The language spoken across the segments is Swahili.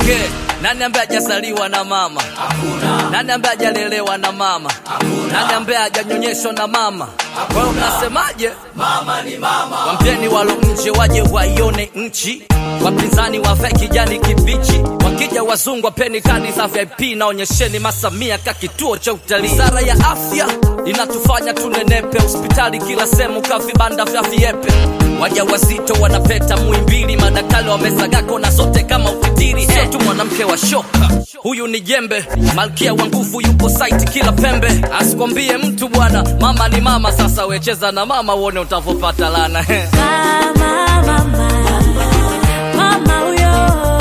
Okay, nani ambaye hajazaliwa na mama? Hakuna. Nani ambaye hajalelewa na mama? Hakuna. Nani ambaye hajanyonyeshwa na mama? Kwa hiyo mnasemaje? Mama ni mama. Wampeni walo nje waje waione nchi, wapinzani wavae kijani kibichi, wakija wazungu wapeni kadi za VIP na onyesheni masamia ka kituo cha utalii. Wizara ya afya inatufanya tunenepe, hospitali kila sehemu ka vibanda vya viepe waja wazito wanapeta Muhimbili, madaktari wamezagako na zote kama ukitiri. Sio tu mwanamke wa shoka, huyu ni jembe, malkia wa nguvu yupo site kila pembe. Asikwambie mtu bwana, mama ni mama. Sasa wecheza na mama uone utavopata lana Mama, mama, mama huyo,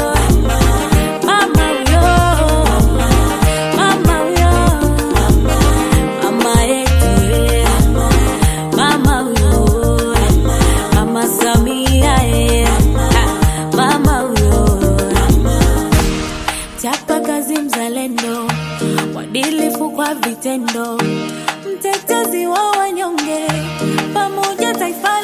mama huyo, mama huyo, mama yetu ye, mama huyo, mama Samia ye, mama huyo, chapa kazi mzalendo, mwadilifu kwa vitendo, mtetezi wa wanyonge, pamoja taifa